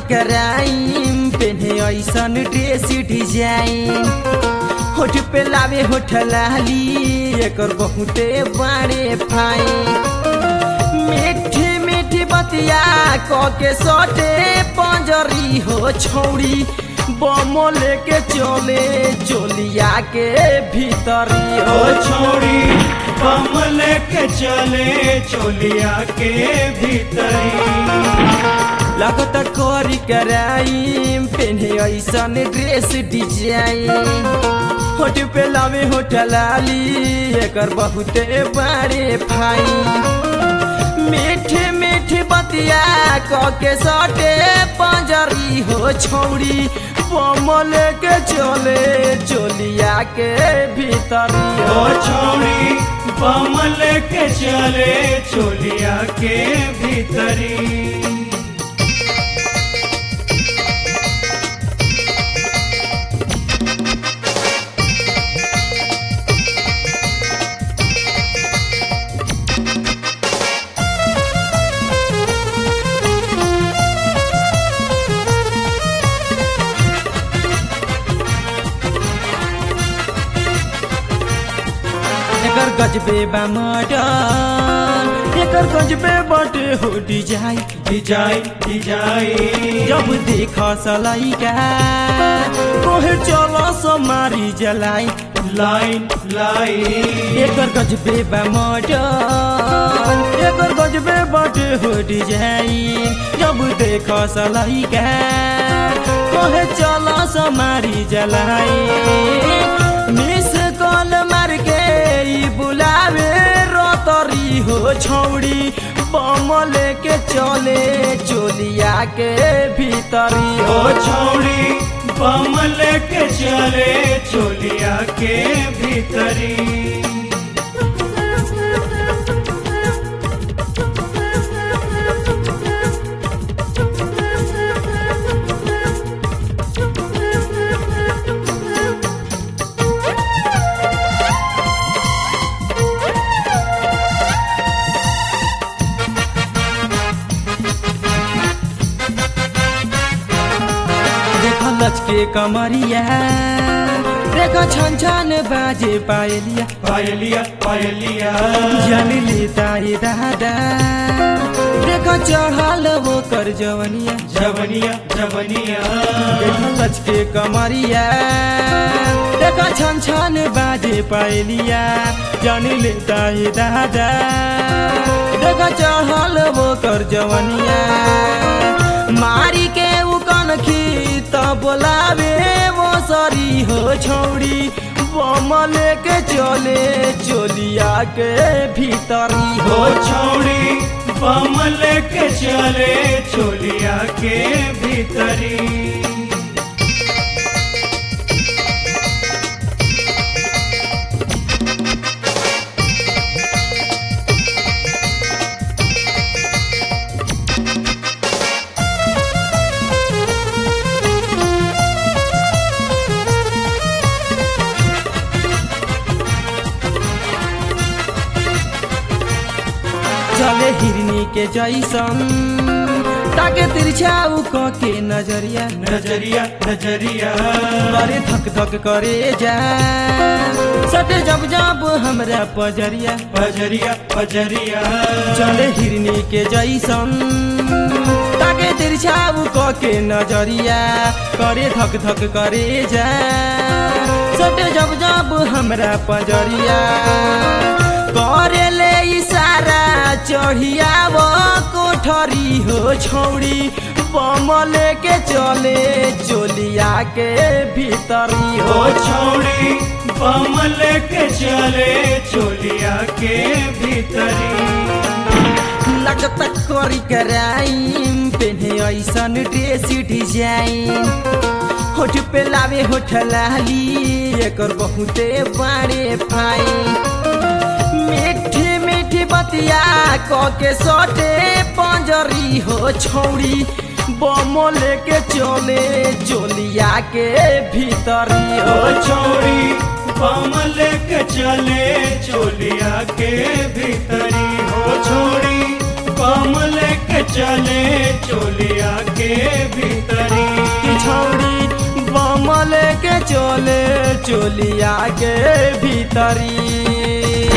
कराइम पेन्हे ऐसन dress design होठ पे लावे होठ लाली एकर बहुते बड़े फाइन मीठी मीठी बतिया क के सटे पंजरी हो छौड़ी बम लेके चले चोलिया के भीतरी ओ हो छोड़ी बम लेके चले चोलिया के भीतरी लगत करी कराइम पेन्हे ऐसन ड्रेस डिजाइन होठ पे लावे होठ लाली एकर बहुते बड़े फाइन मीठी मीठी बतिया क के सटे पंजरी हो छौड़ी बम लेके चले चोलिया के भीतरी ओ हो छोड़ी बम लेके चले चोलिया के भीतरी एकर गजबे बा मॉडल एकर गजबे बाटे हो डिजाइन डिजाइन डिजाइन जब देख सलाइका कोहे चल समारी जलाई लाइन लाइन एकर गजबे बा मॉडल एकर गजबे बाटे हो डिजाइन जब देख सलाइका कोहे चल समारी जलाई मिस कॉल मार के ई बुलावे रोतरी हो छौड़ी बम लेके चले चोलिया के भीतरी ओ हो छोड़ी बम लेके चले चोलिया के भीतरी देख लचके कमरिया देख छन छन बाजे पायलिया पायलिया पायलिया जन लेता ये दादा देख चढ़ल वो कर जवनिया जवनिया जवनिया देख लचके कमरिया देख छन छन बाजे पायलिया जन लेता ये दादा देख चढ़ल वो कर जवनिया मारी के उ कनखी त बोलावे वो सरी हो छौड़ी बम लेके चले चोलिया के भीतरी ओ हो छोड़ी बम लेके चले चोलिया के भीतरी चले हिरनी के जैसन ताके तिरछा उ क के नजरिया नजरिया नजरिया करे धक धक करे जा सटे जब जब हमरा पजरिया पजरिया पजरिया चले हिरनी के जैसन ताके तिरछा उ क के नजरिया करे धक धक करे जा सटे जब जब हमरा पजरिया करे ले इशारा चढ़िया वो कोठरी हो छौड़ी बम लेके चले चोलिया के भीतरी ओ हो छोड़ी बम लेके चले चोलिया के भीतरी लगत करी कराइम पेन्हे ऐसन ड्रेस डिजाइन होठ पे लावे होठ लाली एकर बहुते बड़े फाइन मीठी मीठी बतिया क के सटे पंजरी हो छौड़ी बम लेके चले चोलिया के भीतरी ओ हो छोड़ी बम लेके चले चोलिया के भीतरी हो छोड़ी बम लेके चले चले चोलिया के भीतरी कि छौड़ी बम लेके चले चोलिया के भीतरी